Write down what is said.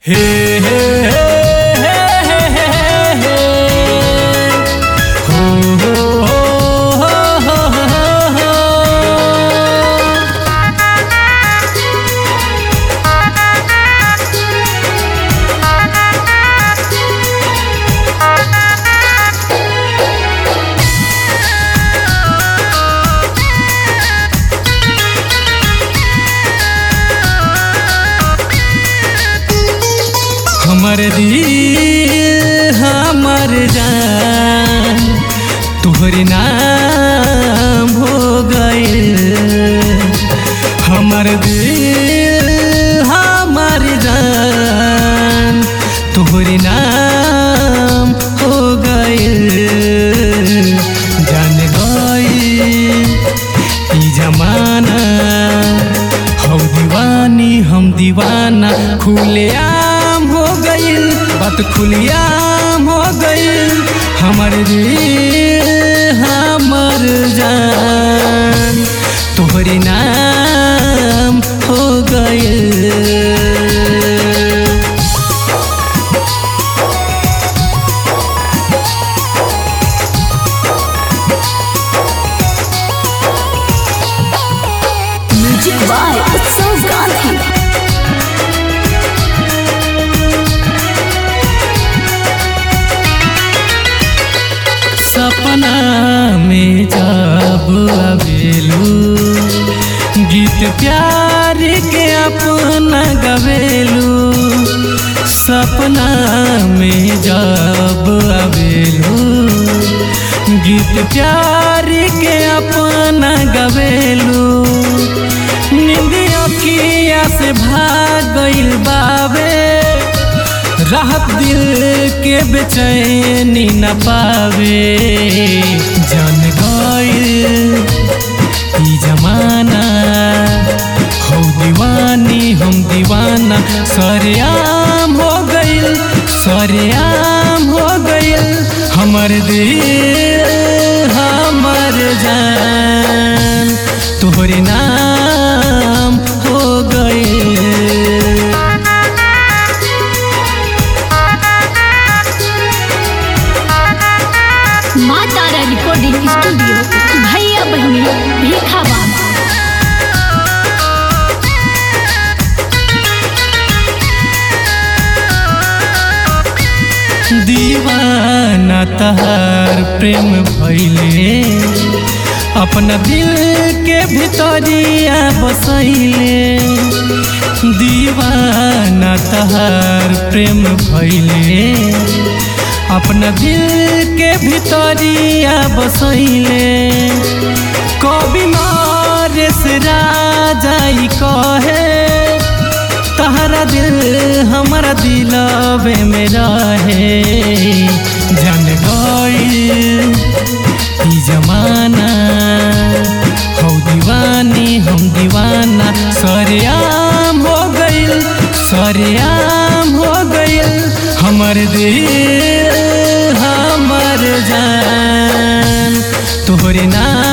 हे हे हे हे हे हे हे हो हो हो हो हो हो हमर दिल हमर जान तोहरे नाम हो गइल हमर दिल हमर जान तोहरे नाम हो गइल जान गइल ई जमाना हम दीवानी हम दीवाना खुलेआम हो गइल बात खुलेआम हो गइल हमर दिल हमर जान तोहरे नाम हो गइल म्यूजिक बाय उत्सव गांधी सपना में जब अबेलू गीत प्यार के अपना गवेलू सपना में जब अबेलू गीत प्यार के अपना गवेलू निंदियों किया से भाग गइल बावे राहत दिल के बेचैनी न पावे जान गइल ई जमाना हो दीवानी हम दीवाना सरेआम हो गइल सरेआम हो गइल हमर दिल हमर जान तोहरे नाम हो गइल माँ तारा रिकॉर्डिंग स्टूडियो भैया बहनी भीखा बाबा दीवाना तहार प्रेम भैले अपना दिल के भितरिया बसैले दीवाना तहार प्रेम भैले अपना दिल के भितरिया बसैले कवि मारे से राजाई कहे तहरा दिल हमारा दिलवे में रहे जान गइल ई जमाना हो दीवानी हम दीवाना सरेआम हो गइल सरेआम हो गइल हमर दिल हमर जान तोहरे नाम